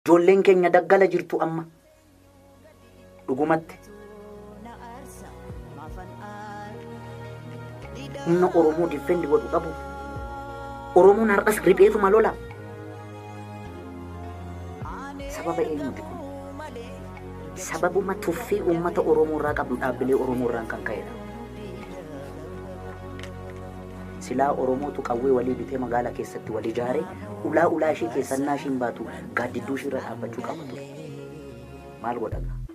Ijoolleen keenya daggala jirtu amma. Dhugumatti. Humna Oromoo diffeendi godhu qabu. Oromoon har'as ripheetuma lola. Sababa eenyuti kun? Sababuma tuffii uummata Oromoo irraa qabnu dhaabbilee Oromoo irraan kan ka'edha. Silaa Oromootu qawwee walii bitee magaalaa keessatti wal ijaare ulaa ulaa ishee keessannaa ishiin baatu gaaddidduu ishee irra dhaabbachuu qaba ture. Maal godhama?